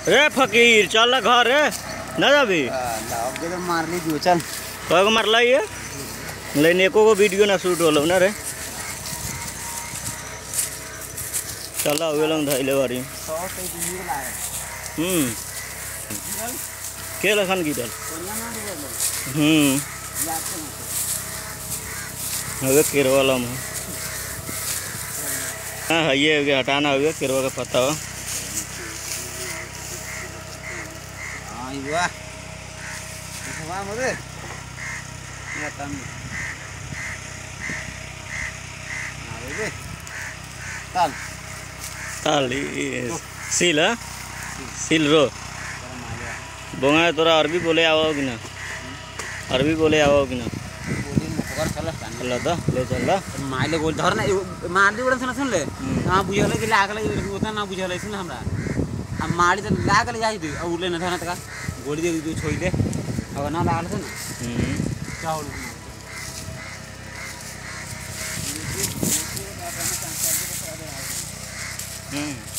रे फकीर चल घर रे ना जाबी अब के तो मार ली दियो चल कय गो मारला ये लेकिन एको गो वीडियो ना शूट होलो ना रे चल उहे लंग धइले बारी सौ से दूर लाए हम्म के लखन गिरल कोनिया ना दियो हम्म याद से मत हवे केरवा लम हाँ हाँ ये हो गया हटाना हो गया केरवा का पत्ता हो हां युवा इसवा मरे या तम अरे बे चल ताल ई- सील हाँ सील रो गरम आ गया बोंगा तोरा अरबी बोले आओ कि ना अरबी बोले आओ कि ना बोली में खबर चल कान चल तो ले चल दा माइले गोल धर ना मार दी बड़न सुन सुन ले हां बुझले कि लागले उतना ना बुझले सुन हमरा आ मारी तो लागले जाई दे और ले न धरना तका गोली दे दे छोई दे अब ना लागले सुन हम्म चावल हम्म